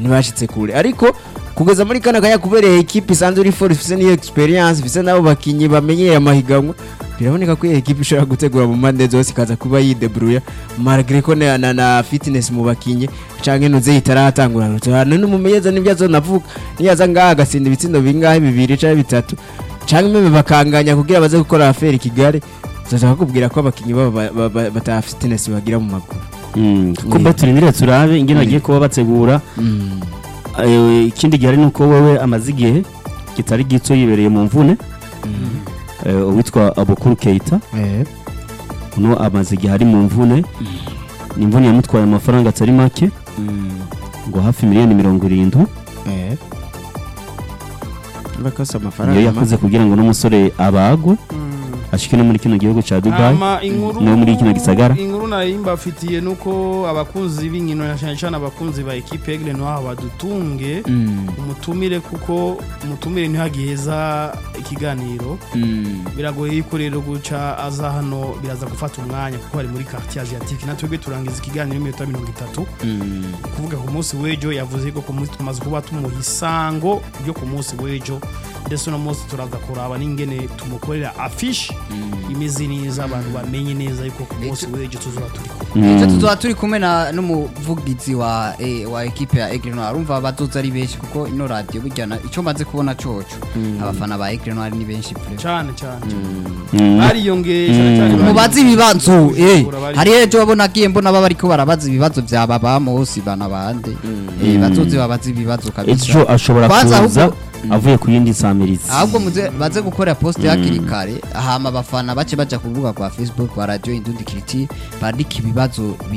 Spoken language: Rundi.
ntibashitse kure ariko kugeza muri kano kanya kubereye ekipe isanzwe iri fort ifise n'iyo experience ifise n'abo bakinyi bamenyeye amahiganwa biraboneka ko iyo ekipe ishobora gutegura mu mpande zose ikaza kuba yidebruya malgré ko na, na, na fitness mu bakinyi canke nuze itaratangura hano n'umumenyeza nibyo azonavuga niyaza ngaha agatsinda ibitsindo bingahe bibiri canke bitatu canke meme bakanganya kugira baze gukora affaire i Kigali zashaka kubwira ko abakinyi babo ba- ba- ba- bata fitness bagira mu maguru Mm, kuko turindire turabe ingene bagiye kuba bategura mm. Eh, ikindi gihari ni uko wewe amaze igihe kitari gito yibereye mu mvune Eh, uwitwa abukuru keita eh. uno amaze igihe ari mu mvune ni imvune yamutwaye amafaranga atari make ngo hafi miliyoni mirongo irindwi Eh. Bakasa niyo amafaranga yakoze kugira ngo n'umusore abagwe ashike no muri kino gihugu ca dubai Hama inkuru no muri kino gisagara. inkuru nari mbafitiye nuko abakunzi b'inkino na cyane cyane abakunzi ba equipe Aigle Noir badutunge Mm, umutumire kuko umutumire ntihagiheza ikiganiro mm. biragoye yuko rero guca aza hano biraza gufata umwanya kuko ari muri quartier asiatique natwebwe turangiza ikiganiro iminota mirongo itatu Mm. kuvuga ku munsi w'ejo yavuze ko ku munsi tumaze kuba tumuha isango ryo ku munsi w'ejo ndetse uno munsi turaza kuraba n'ingene tumukorera afishi imeze neza abantu bamenye neza yuko ku munsi w'ejo tuzaba turi kumwe ejo tuzoba turi kumwe na n'umuvugizi wa eh, wa ekipe ya Aigle Noir urumva bazoza ari benshi kuko ino radio burya na- ico maze kubona coco abafana ba Aigle Noir ni benshi pre cyane cyane Mm. bariyongeye cyane cyane bari- mubaze ibibazo eh Bari- hari ejo babona agiye mbona baba bariko barabaza ibibazo vya baba Mosi bana bande eh bazoze babaze ibibazo kabisa ejo ashobora Kwanza kuza ahubwo- avuye ku yindi samirizi ahubwo muze baze gukora post hakiri kare hama abafana bace baja ku rubuga rwa Facebook rwa radio Indundi Kiriti bandika ibibazo